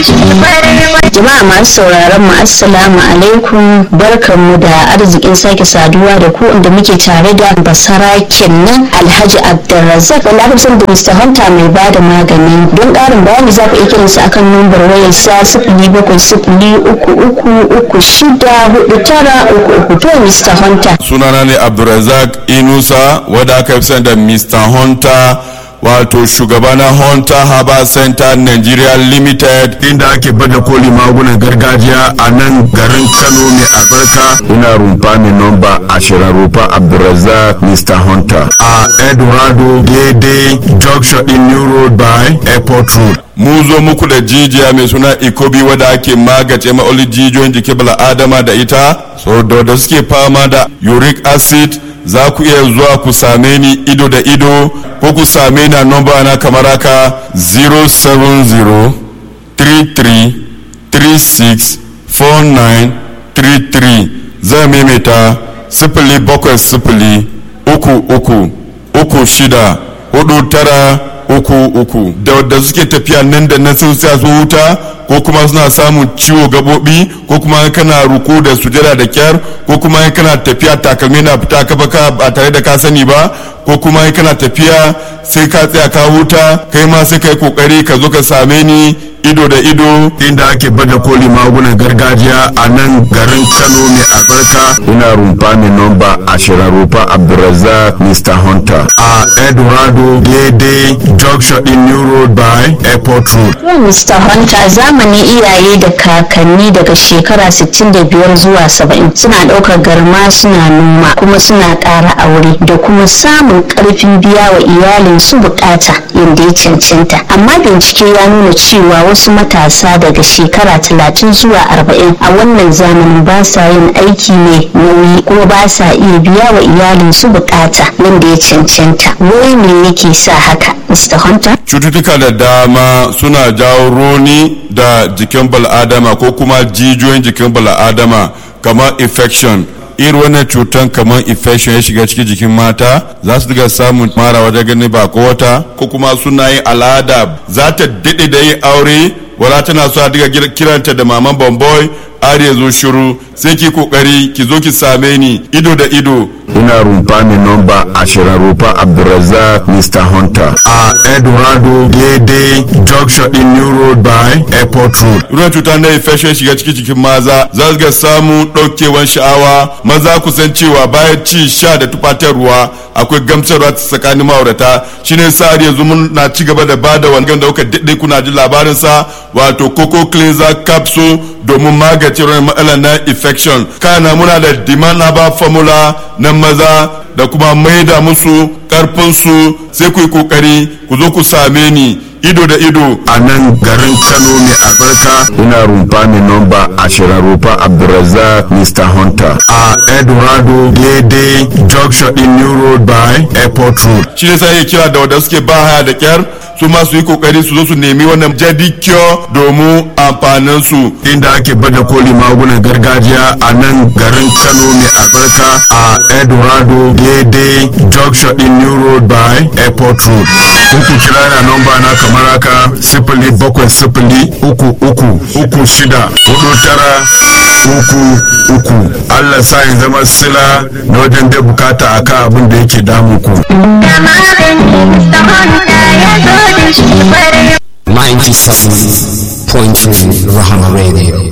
Jama'a masu sauraron mu assalamu alaikum barkanmu da arzikin sake saduwa da ku inda muke tare da basarakin nan Alhaji Abdulrazak wanda aka san da Mr. Hunter mai ba da magani don ƙarin bayani za ku iya kiransa akan numbar wayar sa sifili bakwai sifili uku uku uku shida hudu tara uku uku to Mr. Hunter. sunana ne abdulrazak inusa wadda aka fi sani da mr hunter wato shugaba na hunter harbor center nigeria limited inda ake bada koli magunan gargajiya a nan garin kano mai albarka ina rumfa mai nomba ashirin rumfa abdulrazak mr hunter a eldorado daidai junction in new road by airport road mu zo muku da jijiya mai suna ikobi wadda ake magace ma'oli jijiyoyin jikin bala'adama da ita so da wadda suke fama da uric acid za ku iya zuwa ku same ni ido da ido ko ku same ni a nomba na kamar haka 070 33 36 49 33 zai maimaita sifili bakwai sifili uku uku uku shida hudu tara uku uku da wadda suke tafiya nan da nan sun sa su huta ko kuma suna samun ciwo gabobi ko kuma kana ruku da sujada da kyar ko kuma kana tafiya takalmi na fita ka baka ba tare da ka sani ba ko kuma kana tafiya sai ka tsaya ka huta kai ma sai kai kokari ka zo ka same ni ido da ido inda ake bada koli magunan gargajiya a nan garin kano mai albarka ina rumfa mai nomba ashirin rumfa abdulrazak mr hunter a eldorado daidai junction in new road by airport road To Mr. Hunter zamanin iyaye da kakanni daga shekara 65 zuwa 70 suna ɗaukar garma suna noma kuma suna ƙara aure da kuma samun ƙarfin biya wa iyalin su bukata yadda ya cancanta amma bincike ya nuna cewa wasu matasa daga shekara 30 zuwa 40 a wannan zamanin ba sa yin aiki mai nauyi kuma ba sa iya biya wa iyalin su bukata yadda ya cancanta wai me yake sa haka Mr. Hunter? cututtuka da dama suna jawo roni da jikin bal'adama ko kuma jijiyoyin jikin bal'adama kamar infection irin wannan cutan kamar infection ya shiga cikin jikin mata za su diga samun mara wajen gani ba ko wata ko kuma suna yin al'ada za ta daɗe da yin aure wala tana so a diga kiranta da maman bamboy har ya zo shiru sai ki kokari ki zo ki same ni ido da ido ina rumfa mai nomba ashirin rumfa abdulrazak mr hunter a eldorado daidai junction in new road by airport road ruwan cuta na infection shiga cikin jikin maza za su ga samun ɗaukewan sha'awa maza ku san cewa bayan ci sha da tufatarwa akwai gamsarwa tsakanin ma'aurata shine sa har yanzu mun na ci gaba da bada wangan da kuka daɗe kuna ji labarin sa wato coco cleanser capsule domin magance wani matsalar na infection kana muna da dimanaba formula na maza da kuma maida musu karfinsu sai ku yi kokari ku zo ku same ni ido da ido a nan garin kano mai albarka ina rumfa mai nomba ashirin rumfa abdulrazak mr hunter a eldorado daidai junction in new road by airport road shi ne sai kira da wadda suke ba haya da kyar su ma su yi kokari su zo su nemi wannan jadi cure domin amfanin su inda ake bada koli magunan gargajiya a nan garin kano mai albarka a eldorado daidai junction in new road by airport road kuku kira na nomba na kamar haka sifili bakwai sifili uku uku uku shida hudu tara uku uku allah sa in zama sila na wajen da bukata akan abin da yake damu ku 97.3 Rahama Radio.